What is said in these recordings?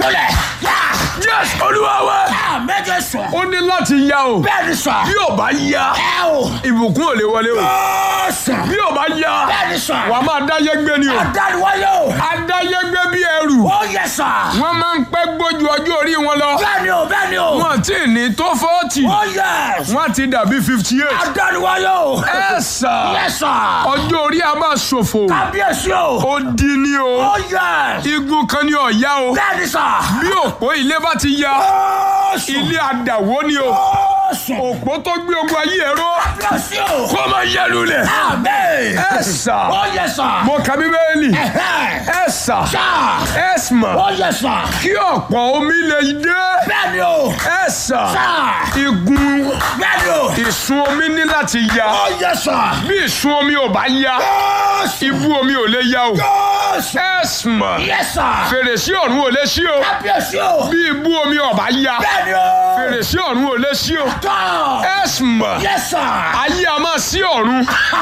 múlẹ̀. yes olúwa wa méje sọ. ó ní láti ya o bẹ́ẹ̀ ni sọ. bí ò bá ya ẹ o. ìbùkún ò lè wọlé o ó sọ. bí ò bá ya bẹ́ẹ̀ ni sọ. wàá máa dáyé gbé ni o adániwáyé o. adáyé gbé bí ẹrù ó yẹ sọ. wọ́n máa ń pẹ́ gbójú ọjọ́ orí wọn lọ bẹ́ẹ̀ ni o bẹ́ẹ̀ ni o. wọ́n ti ní tó fọ́ọ̀tì ó yẹ. wọ́n ti dàbí fifty eight adániwáyé o. ẹ sà yẹ sọ. ọjọ́ orí a máa ṣòfò kábíyèsí o. ó di ni o ó yẹ. igun kan ni ọ̀ya o bẹ́ẹ̀ ni sọ. bí òpó ilé bá ti ya ó sọ. ilé àdàwó ni o ó sọ. òpó tó gbé ogun ayé ẹ̀rọ kábíyèsí o. kó máa yẹ lulẹ̀ àmín. ẹ sà ó yẹ sọ. mo ka bíbélì ẹ̀hẹ́. ẹ sà sọ. ẹ sà ó yẹ sọ. kí ọ̀pọ̀ omi lè dé bẹ́ẹ̀ ni o. ẹ sà sọ. igun bẹ́ẹ̀ ni o. ìsun omi ní láti ya ó yẹ sọ. bí ìsun omi ò bá ya ó sọ. ibú omi ò lè ya o ó sọ. ẹ sà yẹ sọ. fèrèsé ọ̀run ò lè ṣí o kábíyèsí o. bí ibú omi ò bá ya bẹ́ẹ̀ ni o. fèrèsé ọ̀run ò lè ṣí o tọ́. ẹ sà yẹ sọ. ayé a máa sí ọ̀run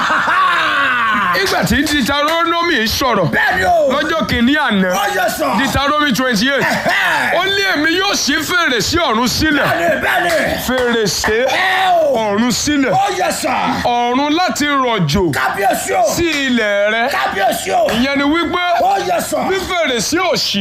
ìgbà tí Deuteronomy sọ̀rọ̀ bẹ́ẹ̀ ni o. lọ́jọ́ kìíní àná ó yẹ sọ. Deuteronomy twenty eight ẹ̀hẹ́. ó ní èmi yóò ṣí fèrèsé ọ̀run sílẹ̀ bẹ́ẹ̀ ni bẹ́ẹ̀ ni. fèrèsé ẹ o. ọ̀run sílẹ̀ ó yẹ sọ. ọ̀run láti rọ̀jò kábíyèsí o. sí ilẹ̀ rẹ kábíyèsí o. ìyẹn ni wípé ó yẹ sọ. bí fèrèsé ò ṣí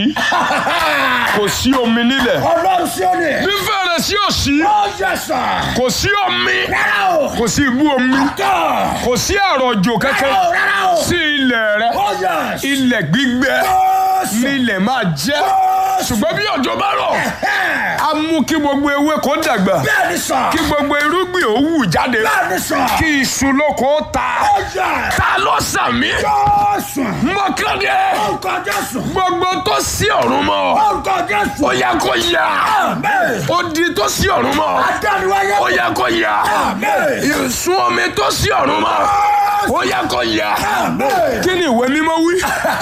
kò sí omi nílẹ̀ ọlọ́run sí òní. bí fèrèsé ò ṣí ó yẹ sọ. kò sí omi rárá o. kò sí ibú omi tọ́. kò sí àrọ̀jò rárá kankan o rárá o. sí ilẹ̀ rẹ ó yẹ sọ. ilẹ̀ gbígbẹ ó sọ. ní ilẹ̀ máa jẹ́ ó sọ. ṣùgbọ́n bí òjò bá rọ̀ Ẹ̀hẹ́. á mú kí gbogbo ewé kó dàgbà bẹ́ẹ̀ ni sọ. kí gbogbo irúgbìn ó wù jáde bẹ́ẹ̀ ni sọ. kí iṣu lóko ó ta ó yẹ. ta ló sàmì ó sọ. mọ́kàndé orúkọ jésù. gbogbo tó sí ọ̀run mọ́ orúkọ jésù. ó yẹ kó yá Àmín. ó di tó sí ọ̀run mọ́ adániwáyé. ó yẹ kó yá Àmín. ìsun omi tó sí ọ̀run mọ́ ó yẹ kó yá Àmín. kí ni ìwé mímọ́ wí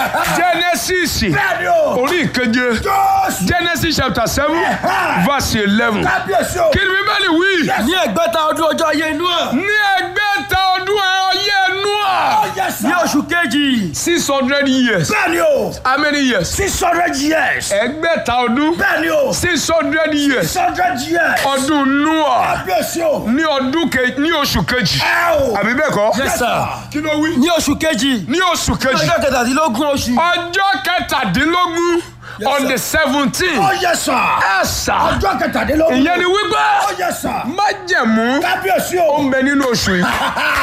Genesis bẹ́ẹ̀ ni o. orí ìkeje jésù. Genesis chapter seven verse eleven kábíyèsí o. kí ni bíbélì wí ní ẹgbẹ́ta ọdún ọjọ́ ayé inú ẹ̀ ní ẹgbẹ́ta ọdún ọyẹ́ ó Nóà yẹ sọ. ní oṣù kejì six hundred years bẹ́ẹ̀ ni o. how many years six hundred years. ẹgbẹ́ta ọdún bẹ́ẹ̀ ni o. six hundred years six hundred years. ọdún Nóà kábíyèsí o. ní ọdún ke ní oṣù kejì ẹ o. àbí bẹ́ẹ̀ kọ́ Yes, sir. kí ló wí ní oṣù kejì ní oṣù kejì ọjọ́ kẹtàdínlógún oṣù ọjọ́ kẹtàdínlógún on the seventeen ó yẹ sọ. ẹ̀sà ọjọ́ kẹtàdínlógún. ìyẹn ni wípé ó yẹ sọ. májẹ̀mú kábíyèsí ó o. ń bẹ nínú oṣù yìí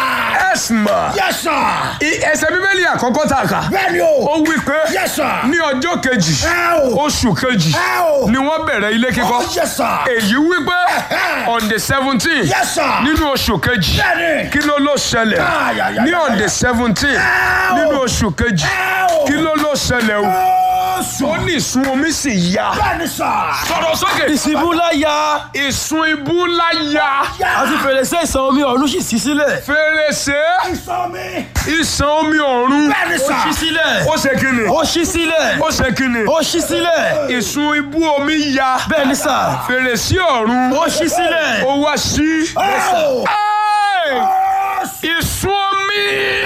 ẹ̀sìmà yẹ sọ. ẹsẹ̀ bíbélì àkọ́kọ́ tá a kà bẹ́ẹ̀ ni ó o. wí pé yẹ sọ. ní ọjọ́ kejì ẹ o. oṣù kejì ẹ o. ni wọ́n bẹ̀rẹ̀ ilé ó kíkọ́ yẹ sọ. èyí wípé on the seventeen yẹ sọ. nínú oṣù kejì bẹ́ẹ̀ ni. kí ló ló ṣẹlẹ̀ Ay, ay, ay, ní on ay, the ay. seventeen Ẹ o. nínú oṣù kejì ẹ o. kí ló ló ṣẹlẹ̀ o ó ó sọ. ní ìsun omi sì ya bẹ́ẹ̀ ni sọ. sọ̀rọ̀ sókè ìsìnbú láyà ìsun ibú ńlá ya àti fèrèsé ìsàn omi ọ̀run sì ṣí sílẹ̀ fèrèsé ìsọ mi. ìsàn omi ọ̀run bẹ́ẹ̀ ni ó sọ. ṣí sílẹ̀ ó ṣe kíni ó ṣí sílẹ̀ ó ṣe kíni ó ṣí sílẹ̀ ìsun ibú omi ya bẹ́ẹ̀ ni sà fèrèsé ọ̀run ó ṣí sílẹ̀ ó wá sí. ẹ o. Ẹ́ẹ̀! ó sọ. ìsun omi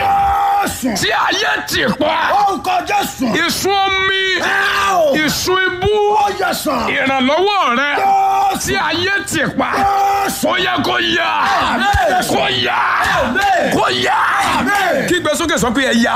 ó sọ. tí ayé ti pa orúkọ jésù. ìsun omi ẹ o. ìsun ibú ó yẹ sọ. ìrànlọ́wọ́ rẹ ó tí ayé ti pa ó sọ. ó yẹ kó yá Àmín. kó yá Àmín. kó yá Àmín. kígbe sókè sọ pé ẹ yá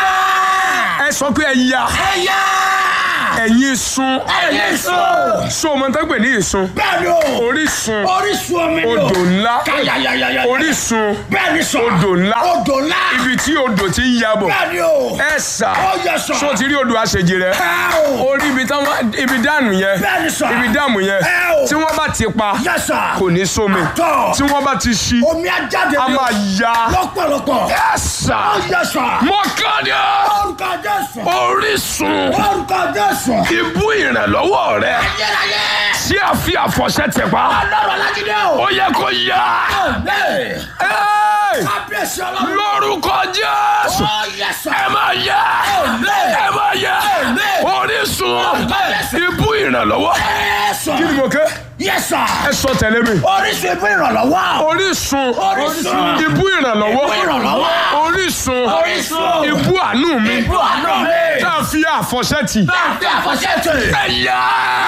ẹ sọ pé ẹ yá ẹyà. ẹ̀yin sun ẹyẹ sọ. so ọmọ tó ń pè ní ìsun bẹ́ẹ̀ ni o. orísun orísun omi ni o. odò ńlá káyàyàyàyà. orísun bẹ́ẹ̀ ni sọ. odò ńlá odò ńlá. ibi tí odò ti ń yabọ̀ bẹ́ẹ̀ ni o. ẹ sà ó yẹ sọ. so ti rí odò àṣejì rẹ ẹ o. orí ibi táwọn ibi dànù yẹn bẹ́ẹ̀ ni sọ. ibi dàmù yẹn ẹ o. tí wọ́n bá ti pa yẹ sọ. kò ní sómi tọ́. tí wọ́n bá ti ṣí omi ajáde a ni o. máa ya lọ́pọ̀lọpọ̀. ẹ sà ó yẹ sọ. mọ́kànlá orúkọ jésù. orísun orúkọ jésù. ibú ìrànlọ́wọ́ rẹ ayérayé. tí a fi àfọ̀ṣẹ tẹ̀ pa ọlọ́run alájídé o. ó yẹ kó yá Àmín. Ẹ́ẹ̀! kábíyèsí ọlọ́run. lórúkọ Jésù ó yẹ sọ. ẹ máa yá Àmín. ẹ máa yá Àmín. orísun Àmín. ibú ìrànlọ́wọ́ ẹ sọ. kí ni mo ké yẹ sọ. ẹ sọ tẹ̀lé mi orísun ìbú ìrànlọ́wọ́. orísun Orísun. ibú ìrànlọ́wọ́ Ibú ìrànlọ́wọ́. orísun Orísun. ibú àánú mi ìbú àná mi. tá a fi àfọ̀ṣẹ tì bá a fi àfọ̀ṣẹ́ tè. ẹ yá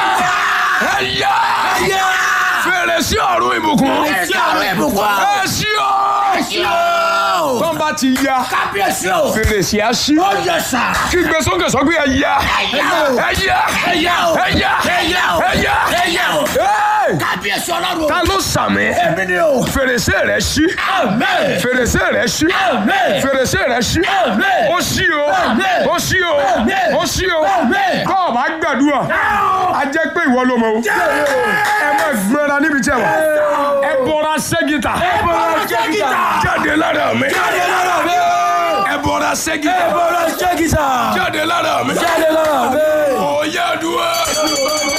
ẹ̀yà Ẹ̀yà. fèrèsé ọ̀run ìbùkún Fèrèsé ọ̀run ìbùkún. ẹ ṣí o Ẹ̀sìn o. tó ń bá ti ya Kábíyèsí o. fèrèsé á ṣí Ó yẹ sà. kí gbé sókè sọ pé ẹ̀yà Ẹ̀yà o. ẹ̀yà Ẹ̀yà o. ẹ̀yà Ẹ̀yà o. ẹ̀yà Ẹ̀yà o. Hey! Kábíyèsí ọlọ́run. ta ló sàmì Èmi ni o. fèrèsé rẹ ṣí Amen. fèrèsé rẹ ṣí Amen. fèrèsé rẹ ṣí Amen. ó ṣí o Amen. ó ṣí o Amen. ó ṣí o Amen. kọ́ ọ̀ bá gbàdúrà a jẹ́ pé ìwọ ló mọ̀ o ẹ má gbéra níbi tí ẹ wà ẹ bọ́ra ṣẹ́gìtà bọ́ra ṣẹ́gìtà. jáde lára mi Jáde lára mi. ẹ bọ́ra ṣẹ́gìtà Ẹ bọ́ra ṣẹ́gìtà. jáde lára mi Jáde lára mi. ó yá dúró.